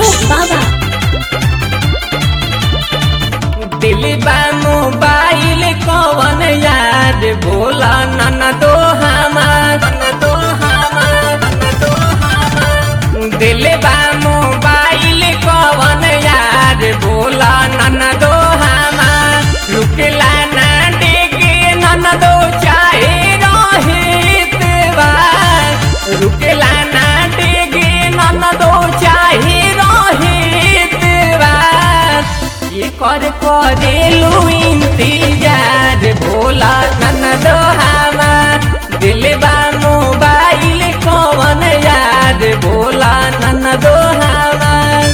मिठू बाबा दिल बा मोबाइल कवन याद बोला नन दो हमार नन दो हमार नन दो हमार दिल बा मोबाइल कवन याद बोला नन दो हमार रुकला ना डेगे नन दो चाहे रहित बार रुकला ना डेगे नन दो चाहे रहित बार ये कर करेलू इंतजार भोला नन दो हमार दिल बा मोबाइल कवन याद भोला नन दो हमार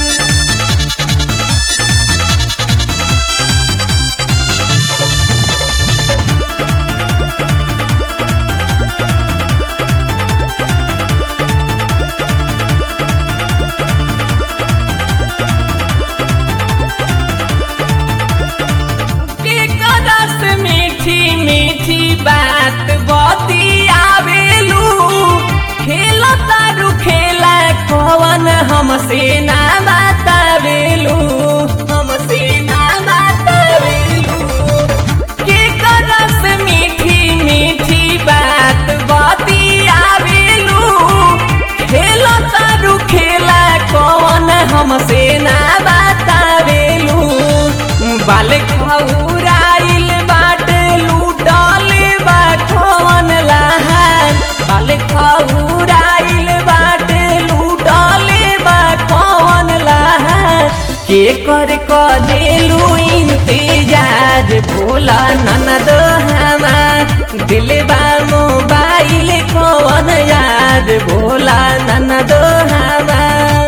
के करस मीठी मीठी बात बतियावेलू खेल तारू खेला कवन हमसे ना बतावेलू हमसे ना बतावेलू के करस मीठी मीठी बात बतियावेलू खेल तारू खेला कवन हमसे ना बतावेलू बाल खौराइल बाट लूटल बा कवन लहान बाल खौराइल बाट लूटल बा कवन लहान के कर कदेलू इंतजार भोला ननद हमार दिल बा मोबाइल कवन याद भोला ननद हमार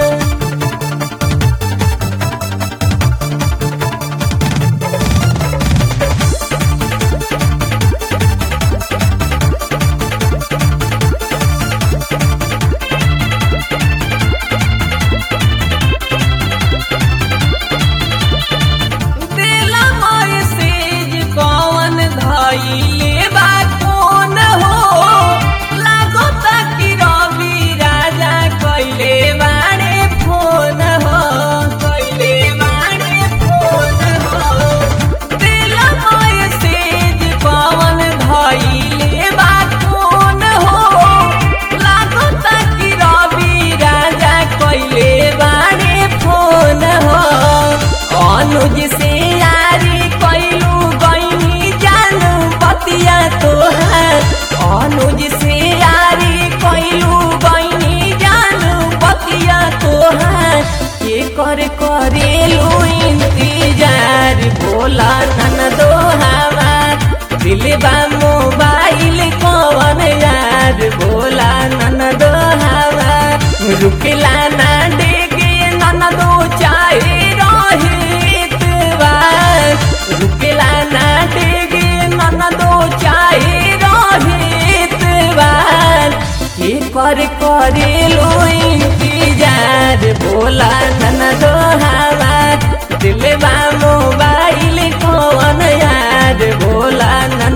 दिला मैसेज कवन धइले बा कौन हो लागत कि रवि राजा कइले बाड़े फोन हो कइले बाड़े फोन हो दिला मैसेज कवन धइले बा कौन हो लागत कि रवि राजा कइले बाड़े फोन हो अनुज से यारी कैलू गईनी जानू बतिया तोहार अनुज से यारी कैलू गईनी जानू बतिया तोहार के कर करेलू इंतजार भोला नन दो हमार दिल बा मोबाइल कवन याद भोला नन दो हमार रुकला ना डेगे नन दो चाहे रहित बार रुकला ना डेगे नन दो चाहे रहित बार के कर करेलो इंतजार भोला नन दो हमार दिल बा मोबाइल कवन याद भोला नन